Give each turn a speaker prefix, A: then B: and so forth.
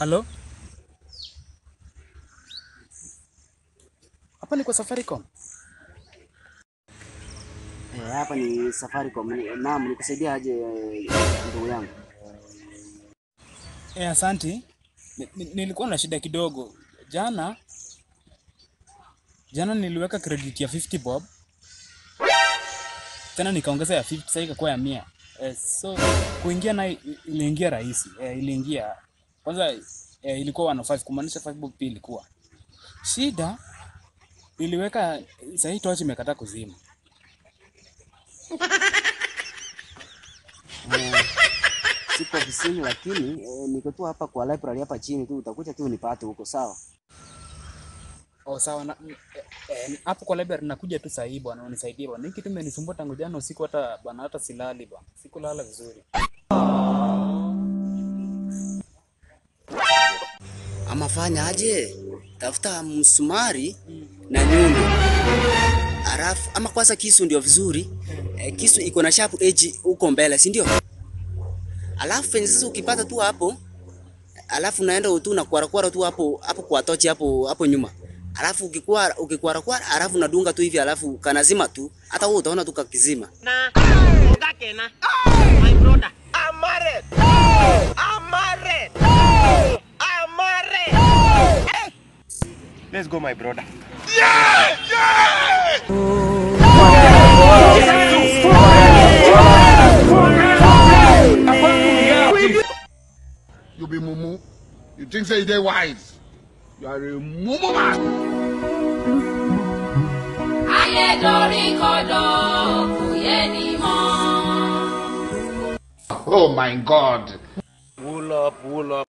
A: Halo? Hapa ni kwa Safaricom.
B: Eh, hapa ni Safaricom. Ni- Naam, nikusaidia aje eh, ndugu yangu?
A: Eh, asanti. Ni- ni- Nilikuwa na shida kidogo. Jana jana niliweka credit ya 50 bob. Tena nikaongeza ya 50 sasa ikakuwa ya 100. Eh, so kuingia na iliingia rahisi. Eh, iliingia. Kwanza eh, ilikuwa 105 kumaanisha 5 bob pia ilikuwa. Shida niliweka sasa hii tochi imekataa kuzima.
B: Eh, siko ofisini lakini eh, niko tu hapa kwa library hapa chini tu, utakuja tu unipate huko, sawa?
A: Oh, sawa na mm, eh, eh, hapo kwa library nakuja tu saa hii bwana, unisaidie bwana. Hiki kitu imenisumbua tangu jana usiku, hata bwana, hata silali bwana, sikulala vizuri.
B: Ama fanya aje, tafuta msumari na nyundo, alafu ama kwanza kisu ndio vizuri. Eh, kisu iko na sharp edge huko mbele, si ndio? Alafu penye sasa ukipata tu hapo, alafu naenda tu na kwara kwara tu hapo hapo kwa tochi hapo hapo nyuma. Alafu ukikwara ukikwara kwara, alafu nadunga tu hivi, alafu kanazima tu, hata wewe utaona tu kakizima.
C: na onga kena my brother I'm married I'm married I'm married
D: Let's go, my brother.
E: You be mumu. You think say you dey wise. You are a mumu man.
F: ayé dorí kodò kò yé ni mọ́.
E: Oh my God.
D: Pull up, pull up.